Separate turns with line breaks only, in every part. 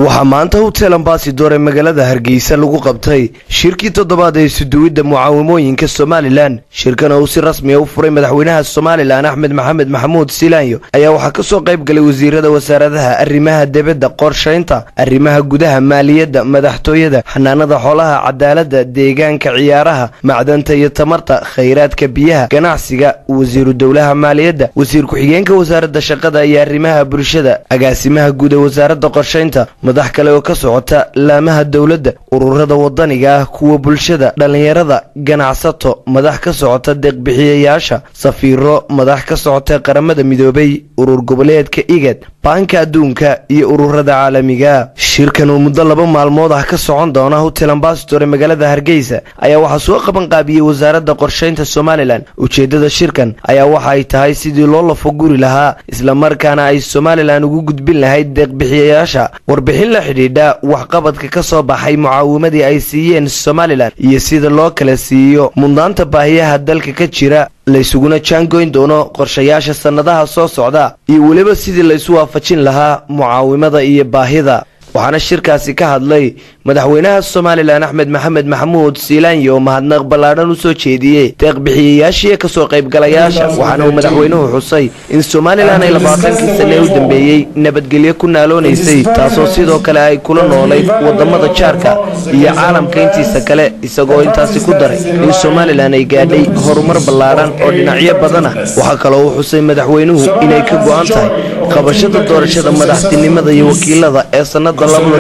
waxaa maanta hotel ambasador ee magaalada hargeysa lagu qabtay shirkii toddobaad ee isuduwidda mucaawimooyinka somalilan shirkan oo uu si rasmiya u furay madaxweynaha somalilan axmed maxamed maxamuud silaanyo ayaa waxaa kasoo qayb galay wasiirada wasaaradaha arrimaha debadda qorshaynta arrimaha gudaha maaliyadda madaxtooyada xanaanada xoolaha cadaaladda deegaanka ciyaaraha macdanta iyo tamarta khayraadka biyaha ganacsiga wasiiru dowlaha maaliyadda wasiir ku-xigeenka wasaaradda shaqada iyo arrimaha bulshada agaasimaha guud ee wasaaradda qorshaynta madax kale oo ka socota laamaha dowladda ururada wadaniga ah kuwa bulshada dhallinyarada ganacsato madax ka socota deeqbixiyayaasha safiiro madax ka socota qaramada midoobay urur goboleedka igad baanka adduunka iyo ururada caalamiga shirkan oo muddo laba maalmood ah ka socon doona hotel ambasador ee magaalada hargeysa ayaa waxaa soo qaban qaabiyey wasaaradda qorshaynta somalilan ujeedada shirkan ayaa waxa ay tahay sidii loo lafaguri lahaa islamarkaana ay somalilan ugu gudbin lahayd deeqbixiyayaasha warbixin la xidhiidha waxqabadka ka soo baxay mucaawimadii ay siiyeen somalilan iyo sida loo kala siiyo mudnaanta baahiyaha dalka ka jira laysuguna jaangoyn doono qorshayaasha sannadaha soo socda iyo weliba sidii laysu waafajin lahaa mucaawimada iyo baahida waxaana shirkaasi ka hadlay madaxweynaha somalilan axmed maxamed maxamuud siilaanyo oo mahadnaq ballaadhan u soo jeediyey deeqbixiyayaashii kasoo qaybgalayaasha waxaana uu madaxweynuhu xusay in somalilan ay labaatankii sane u dambeeyey nabadgelyo ku naaloonaysay taasoo sidoo kale ay kula noolayd wadamada jaarka iyo caalamka intiisa kale isagoo intaasi ku daray in somalilan ay gaadhay horumar ballaadhan oo dhinacyo badan ah waxaa kaloo uu xusay madaxweynuhu inay ka go-an tahay qabashada doorashada madaxtinimada iyo wakiilada ee sannada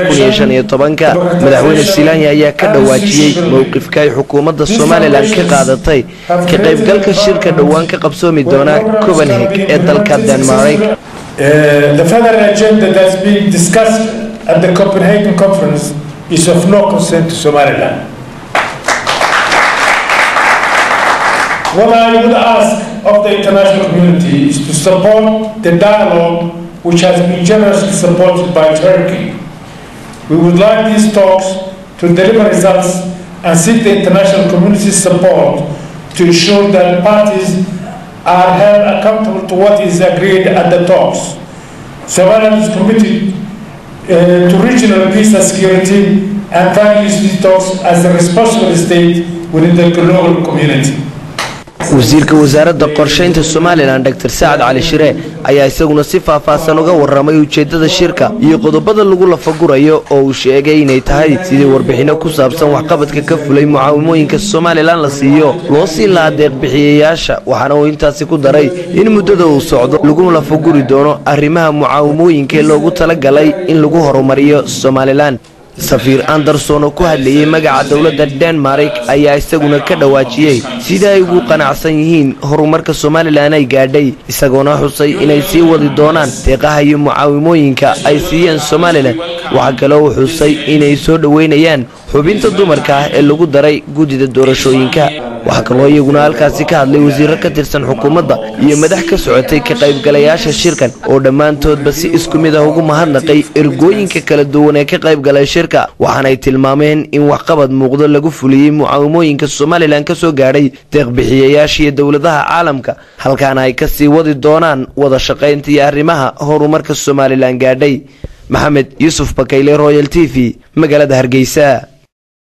madaxweyne silaanya ayaa ka dhawaajiyey mowqifka ay xukuumadda somalilan ka qaadatay ka qaybgalka shirka dhowaan ka qabsoomi doona copenhag ee dalka denmark
The federal agenda that's being discussed at the Copenhagen conference is of no concern to Somaliland. What I would ask of the international community is to support the dialogue which has been generously supported by Turkey. We would like these talks to deliver results and seek the international community's support to ensure that parties are held accountable to what is agreed at the talks. Somaliland is committed uh, to regional peace and security and values these talks as a responsible state within the global community.
wasiirka wasaaradda qorshaynta somalilan dor sacad cali shire ayaa isaguna si faahfaahsan uga waramay ujeedada shirka iyo qodobada lagu lafagurayo oo uu sheegay inay tahay sidii warbixinno ku saabsan waxqabadka ka fulay mucaawimooyinka somalilan la siiyo loo sii lahaa deeqbixiyayaasha waxaana uu intaasi ku daray in muddada uu socdo lagu lafaguri doono arrimaha mucaawimooyinka ee loogu talagalay in lagu horumariyo somalilan safiir anderson oo ku hadlayey magaca dowladda denmark ayaa isaguna ka dhawaajiyey sida ay ugu qanacsan yihiin horumarka somalilan ay gaadhay isagoona xusay inay sii wadi doonaan deeqaha iyo mucaawimooyinka ay siiyeen somalilan waxaa kaloo uu xusay inay soo dhoweynayaan xubinta dumarka ah ee lagu daray guddida doorashooyinka waxaa kaloo iyaguna halkaasi ka hadlay wasiiro ka tirsan xukuumadda iyo madax ka socotay ka qaybgalayaasha shirkan oo dhammaantoodba si isku mid ah ugu mahadnaqay ergooyinka kala duwan ee ka qaybgalay shirka waxaanay tilmaameen in waxqabad muuqdo lagu fuliyey mucaawimooyinka somalilan ka soo gaadhay deeqbixiyayaasha iyo dowladaha caalamka halkaana ay ka sii wadi doonaan wada shaqaynta iyo arrimaha horumarka somalilan gaadhay maxamed yuusuf bakayle royal t v magaalada hargeysa